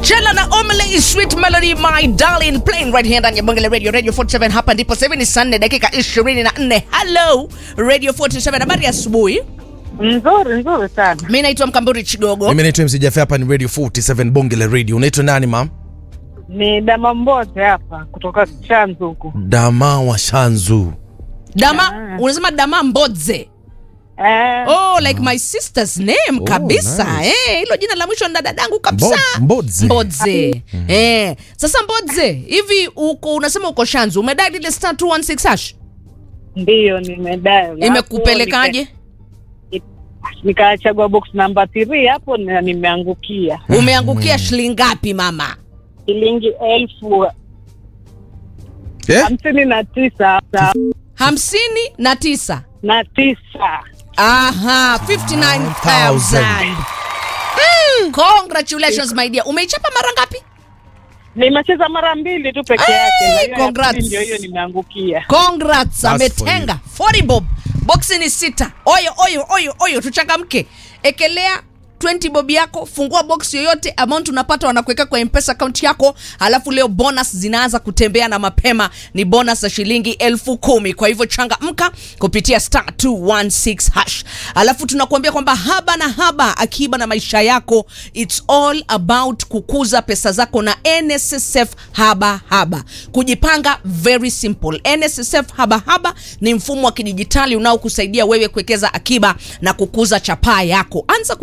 Chela na Omele Sweet Melody My Darling playing right here ndani ya Bonge la Radio Radio 47 hapa ndipo sasa hivi ni saa nne dakika 24. Hello Radio 47 habari ya asubuhi. Nzuri nzuri sana. Mimi naitwa Mkamburi Chigogo. Mimi naitwa MC Jaffe, hapa ni Radio 47 Bonge la Radio. Unaitwa nani mam? Ni dama mbote hapa kutoka Chanzu huku. Dama wa Shanzu. Dama, Ah. unasema Dama Mbodze. Eh, Oh, like my sister's name Oh, kabisa. nice. Eh, hilo jina la mwisho ni dadangu kabisa. Mbo- Mbodze. Mbodze. Eh, sasa Mbodze, hivi uko unasema uko Shanzu, umedai ile star 216 hash? ndiyo nimedai. Imekupelekaje? Nikachagua box namba 3 hapo na nimeangukia Umeangukia shilingi ngapi mama? shilingi elfu Eh? hamsini na tisa sa- hamsini na tisa. na tisa. Aha, 59,000. Mm, congratulations my dear. Umeichapa mara ngapi? Nimecheza mara mbili tu peke Hey, yake. na hiyo ya congrats. pili Ndio hiyo nimeangukia. Congrats, That's ametenga 40 bob. Boxi ni sita. Oyo oyo oyo oyo, tuchangamke. Ekelea 20 bob yako, fungua box yoyote, amount unapata wanakuweka kwa M-Pesa account yako, alafu leo bonus zinaanza kutembea na mapema, ni bonus za shilingi elfu kumi. Kwa hivyo changamka kupitia star 216 hash. Alafu tunakuambia kwamba haba na haba, akiba na maisha yako, it's all about kukuza pesa zako na NSSF haba haba. Kujipanga very simple. NSSF haba haba ni mfumo wa kidijitali unaokusaidia wewe kuwekeza akiba na kukuza chapaa yako. Anza